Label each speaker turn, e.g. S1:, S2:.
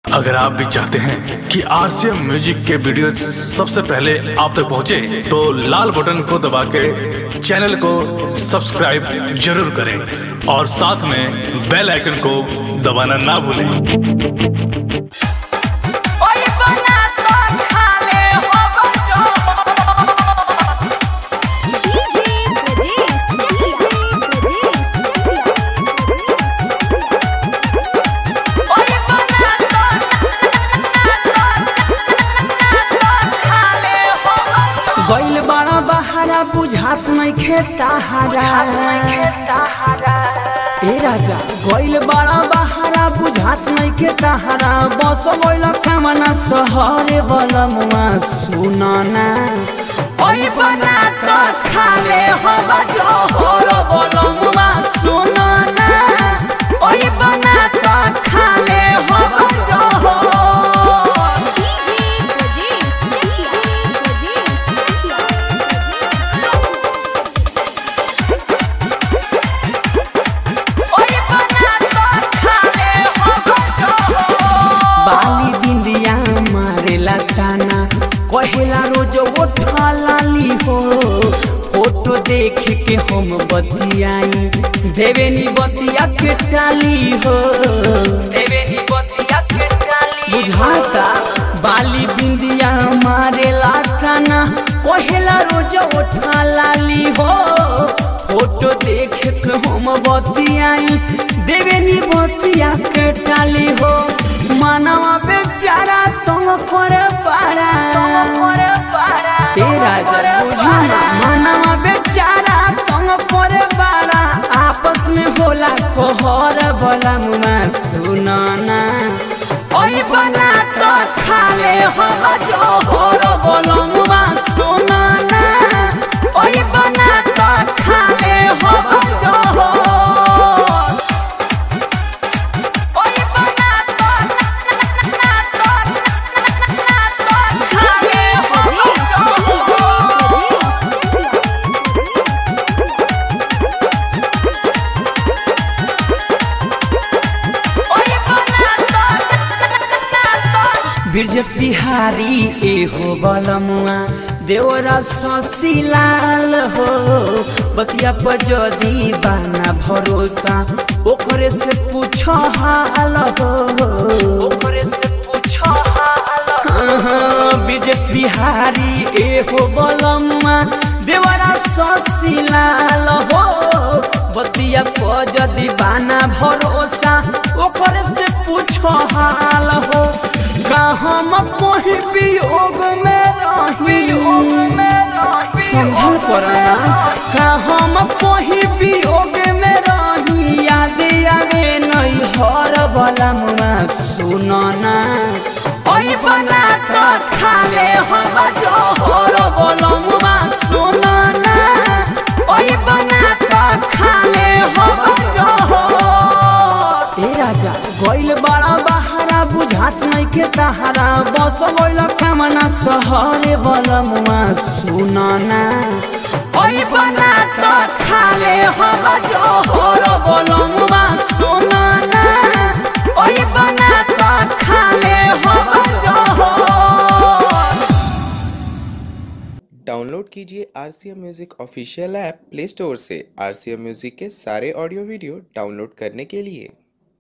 S1: अगर आप भी चाहते हैं कि आरसीएम म्यूजिक के वीडियो सबसे पहले आप तक पहुंचे, तो लाल बटन को दबा के चैनल को सब्सक्राइब जरूर करें और साथ में बेल आइकन को दबाना ना भूलें
S2: ओए बना तो खा ले हो बचो
S3: डीजे ब्रजेश चकिया
S2: ओए बना तो खा ले हो बचो
S4: गइल बड़ा बहारा बुझात नहीं खेता हारा
S2: मैं खेता हरा
S4: ए राजा गइल बड़ा बहारा बुझात नहीं खेता हारा बस गइल कामना सहरे बलमुआ सुनना
S2: ओए बना तो खा ले हो बचो होरो बोलो मुआ सुनो ना ओए बना तो खा ले हो बचो
S3: डीजे ब्रजेश चकिया ब्रजेश
S2: ओए बना तो खा ले हो बचो
S4: बाली बिंदिया मारेला ताना कहेला रोज उठा लाली हो फोटो देख के हम बतियाई देवेनी बतिया के टाली हो देवेनी बतिया के टाली बुझाता बाली बिंदिया मारेला ताना कहेला रोज उठा लाली हो फोटो देख के हम बतियाई देवेनी बतिया के टाली हो मानवा बेचारा तुम करे पारा करे पारा ए राजा बुझाना मानवा बेचारा तुम करे पारा आपस में होला कोहर बोला मुमा सुनाना
S2: ओए बना तो खा ले हो बचो होरो बोलो मुआ सुनो ना ओए बना तो खा ले हो बचो ओए बना तो ना तो खा ले हो बचो ओए बना तो
S4: बिरजस बिहारी ए हो बलमुआ देवरा ससीलाल हो बतिया पर जदी बाना भरोसा ओकरे से पूछो हाल हो ओकरे से पूछो हाल बिरजस बिहारी ए हो बलमुआ देवरा ससीलाल हो बतिया पर जदी बाना भरोसा ओकरे से पूछो हाल हो का हम कोई वियोग में रही योग में रही समझल पड़ना का हम कोई वियोग में रही याद आवे नहीं हर बला मुआ सुनना
S2: ओए बना तो खा ले हो बजो होरो बोलो मुआ सुनो ना ओए बना तो खा ले हो बजो
S4: ए राजा गइल बड़ा बहारा बुझात नहीं के तहारा बस गइल कामना सहरे बलमुआ सुनना
S2: ओए बना तो खा ले हो बजो होरो बोलो मुआ सुनो ना ओए बना तो खा ले हो बजो
S5: डाउनलोड कीजिए R C M music official app Play Store से आर सी एम म्यूज़िक के सारे ऑडियो वीडियो डाउनलोड करने के लिए